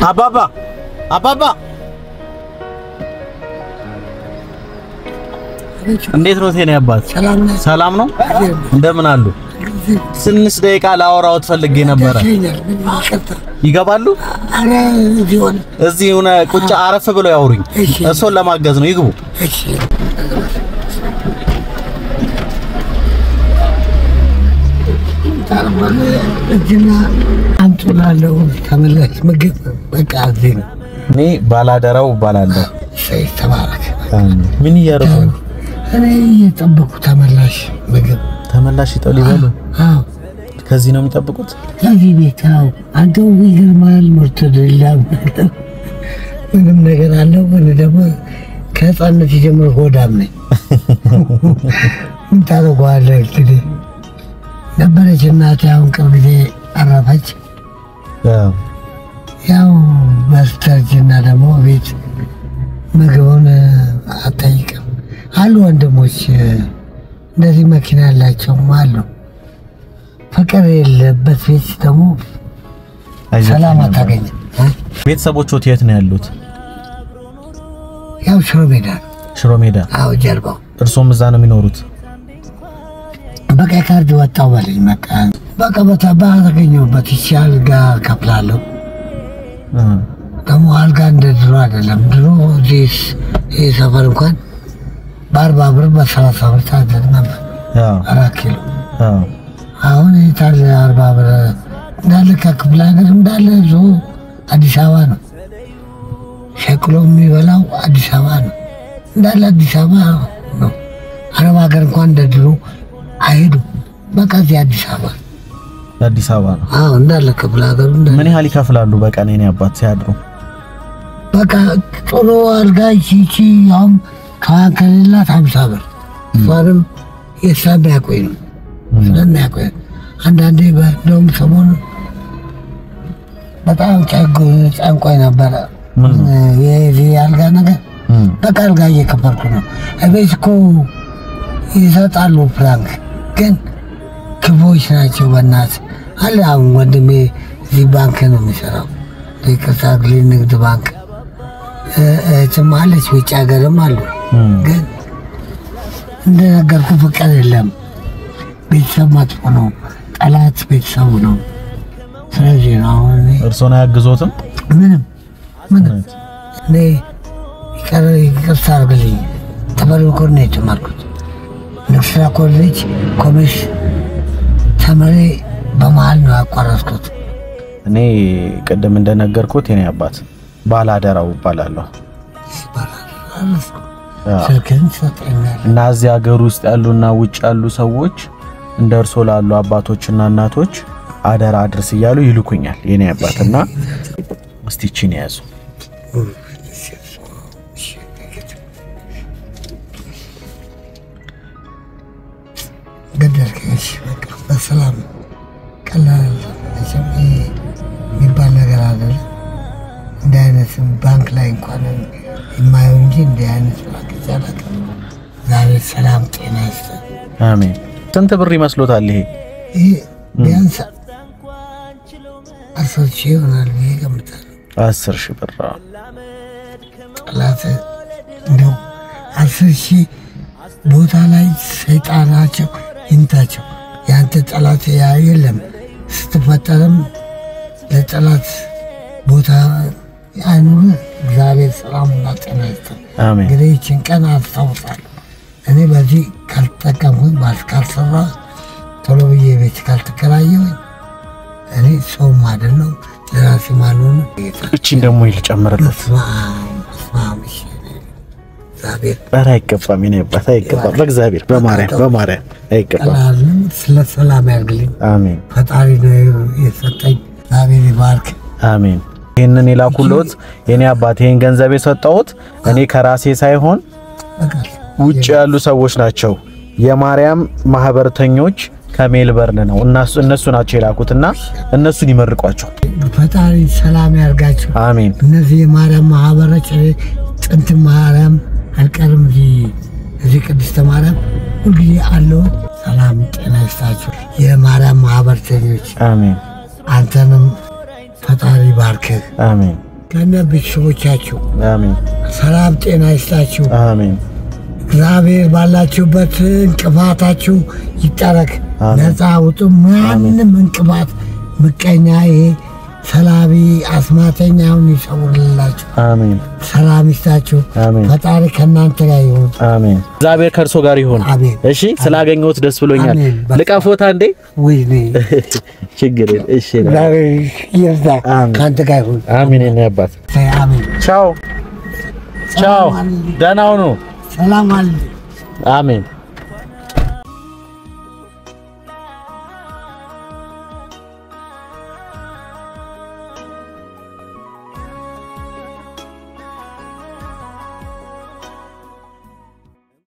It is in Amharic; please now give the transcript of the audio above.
አባባ አባባ እንዴት ነው ቴኔ አባት? ሰላም ነህ? ሰላም ነው? እንደምን አሉ? ትንሽ ደቂቃ ላወራዎት ፈልጌ ነበረ። ይገኛል። ምን ይቀጥል? ይገባሉ? ኧረ እዚህ ሆነ። እዚህ ሆነ ቁጭ አረፍ ብለው ያውሩኝ። እሺ። እሱን ለማገዝ ነው። ይግቡ። እሺ ታርባለ እጅና አምጡ ላለው ተመላሽ ምግብ በቃ እዚህ ነው። እኔ ባላደራው እባላለሁ። ሰይ ተባረክ። ምን እያደረጉ ነው? እኔ እየጠበኩ ተመላሽ ምግብ ተመላሽ ይጠው ሊበሉ አዎ ከዚህ ነው የሚጠብቁት? ከዚህ ቤት አዎ። አንተው ይገርማል። ምርት ደላ ምንም ነገር አለው። እኔ ደግሞ ከህፃነት ጀምሮ ሆዳም ነኝ። ምን ታደርገዋለህ እንግዲህ ነበረች እናቴ። አሁን ቅርብ ጊዜ አረፈች። አዎ። ያው በስተርጅና ደግሞ ቤት ምግቡን አጠይቅም አሉ ወንድሞች እንደዚህ መኪና ያላቸውም አሉ። ፍቅር የሌለበት ቤት ደግሞ አይዞህ ሰላም ቴኔ አታገኝም። አባት። ቤተሰቦቹት የት ነው ያሉት? ያው ሽሮ ሜዳ ነው። ሽሮ ሜዳ። አዎ ጀርባው እርሶም እዛ ነው የሚኖሩት? በቃ ካርድ ወጣው በልኝ። በቃ በቃ በታ ባገኘሁበት ይቺ አልጋ ከፍላለሁ። እ ደግሞ አልጋ እንደ ድሮ አይደለም። ድሮ እዚህ ይህ ሰፈር እንኳን በአርባ ብር በሰላሳ ብር ታደር ነበር አዎ አራት ኪሎ። አዎ አሁን የታለ አርባ ብር እንዳለ ከክፍለ ሀገር እንዳለ ዞ አዲስ አበባ ነው ሸቅሎ የሚበላው አዲስ አበባ ነው እንዳለ አዲስ አበባ ነው። አረብ ሀገር እንኳን እንደ ድሮ አይሄዱም። በቃ እዚህ አዲስ አበባ አዲስ አበባ ነው። አዎ እንዳለ ክፍለ ሀገሩ እንዳለ ምን ያህል ይከፍላሉ በቀን የኔ አባት ሲያድሩ? በቃ ጥሩ አልጋ ቺቺ አሁን ከዋን ከሌላት ሀምሳ ብር እሷንም ስለሚያቆይ ነው ስለሚያቆይ አንዳንዴ እንደውም ሰሞኑ በጣም ጨንቆ- ጨንቆኝ ነበረ ምን ነው? የዚህ አልጋ ነገር እም በቃ አልጋ እየከበርኩ ነው። እቤት እኮ ይሰጣሉ ፍራንክ፣ ግን ክፎች ናቸው። በእናት አለ አሁን ወንድሜ እዚህ ባንክ ነው የሚሰራው፣ ይቅርታ ግሌ ንግድ ባንክ እ- እህትም አለች፣ ውጭ ሀገርም አሉ። እም ግን እንደነገርኩ ፍቅር የለም። ቤተሰብ መጥፎ ነው፣ ጠላት ቤተሰቡ ነው። ስለዚህ ነው አሁን እኔ እርሶን አያግዞትም? ምንም ምንም እኔ ይቀር ይቅርታ አድርግልኝ። ተመሪ ኮሌጅ ነው የተማርኩት። ንግሥ ስራ ኮሌጅ ኮሜርስ ተምሬ በመሀል ነው ያቋረጥኩት። እኔ ቅድም እንደነገርኩት የኔ አባት ባላደራው እባላለሁ። ይባላል አለፍኩ። አዎ። ስልክህን ትሰጠኛለህ? እና እዚህ ሀገር ውስጥ ያሉና ውጭ ያሉ ሰዎች እንደ እርሶ ላሉ አባቶችና እናቶች አደራ አድርስ እያሉ ይልኩኛል የኔ አባትና እስቲ ይቺን ያዙ። ገደልከኝ። እሺ በቃ በሰላም ቀላል መቼም ይሄ የሚባል ነገር አይደለም። እንዲህ አይነት ባንክ ላይ እንኳን የማየው እንጂ እንዲህ አይነት ባንክ ይቻላል። ዛሬ ሰላም ጤና ይስጠን። አሜን። ስንት ብር ይመስሎታል ይሄ? ይሄ ቢያንስ አስር ሺህ ይሆናል ብዬ እገምታለሁ። አስር ሺህ ብር። አዎ። ጠላት እንደው አስር ሺህ ቦታ ላይ ሰይጣናቸው ይምታቸው። የአንተ ጠላት ያ የለም። ስትፈጠርም ለጠላት ቦታ አይኑር። እግዚአብሔር ሰላምና ጤና ይስጠን። አሜን። እንግዲህ ይችን ቀን አስታውሳለሁ። እኔ በዚህ ካልተጠቀምኩኝ ባስ ካልሰራ ቶሎ ብዬ ቤት ካልተከራየሁኝ እኔ ሰው ማደል ነው ለራሴ ማልሆነ እቺን ደግሞ ይልጨምርለት። በስመ አብ በስመ አብ እሺ። እግዚአብሔር ኧረ አይገባም የኔ አባት አይገባም። በእግዚአብሔር በማርያም በማርያም አይገባም። ቀላልን ስለ ሰላም ያርግልኝ። አሜን ፈጣሪ ነው የሰጠኝ። እግዚአብሔር ይባርክ። አሜን። ይህንን የላኩሎት የኔ አባት ይህን ገንዘብ የሰጠሁት እኔ ከራሴ ሳይሆን በቃ ውጭ ያሉ ሰዎች ናቸው። የማርያም ማህበርተኞች ከሜልበርን ነው እነሱ እነሱ ናቸው የላኩትና እነሱን ይመርቋቸው። ፈጣሪ ሰላም ያርጋቸው። አሜን እነዚህ የማርያም ማህበሮች እኔ ጥንት ማርያም አልቀርም እዚህ እዚህ ቅድስተ ማርያም ሁልጊዜ አለው። ሰላም ጤና ይስጣችሁ የማርያም ማህበርተኞች። አሜን አንተንም ፈጣሪ ባርክህ። አሜን ከነ ቤተሰቦቻችሁ አሜን ሰላም ጤና ይስጣችሁ። አሜን እግዚአብሔር ባላችሁበት እንቅፋታችሁ ይጠረግ፣ አሜን። ነፃ ውጡ። ማንም እንቅፋት ምቀኛ፣ ይሄ ሰላቢ አስማተኛውን ይሰውርላችሁ። አሜን ሰላም ይስጣችሁ። አሜን ፈጣሪ ከእናንተ ጋር ይሁን። አሜን። እግዚአብሔር ከእርሶ ጋር ይሁን። አሜን። እሺ፣ ስላገኘሁት ደስ ብሎኛል። አሜን። ልቀፎታ እንዴ? ወይኔ ችግር የለም። እሺ፣ እግዚአብሔር ይርዳ፣ አሜን። ከአንተ ጋር ይሁን። አሜን። የኔ አባት አሜን። ቻው ቻው፣ ሰላም አለ። ደህና ሁኑ። ሰላም አለ። አሜን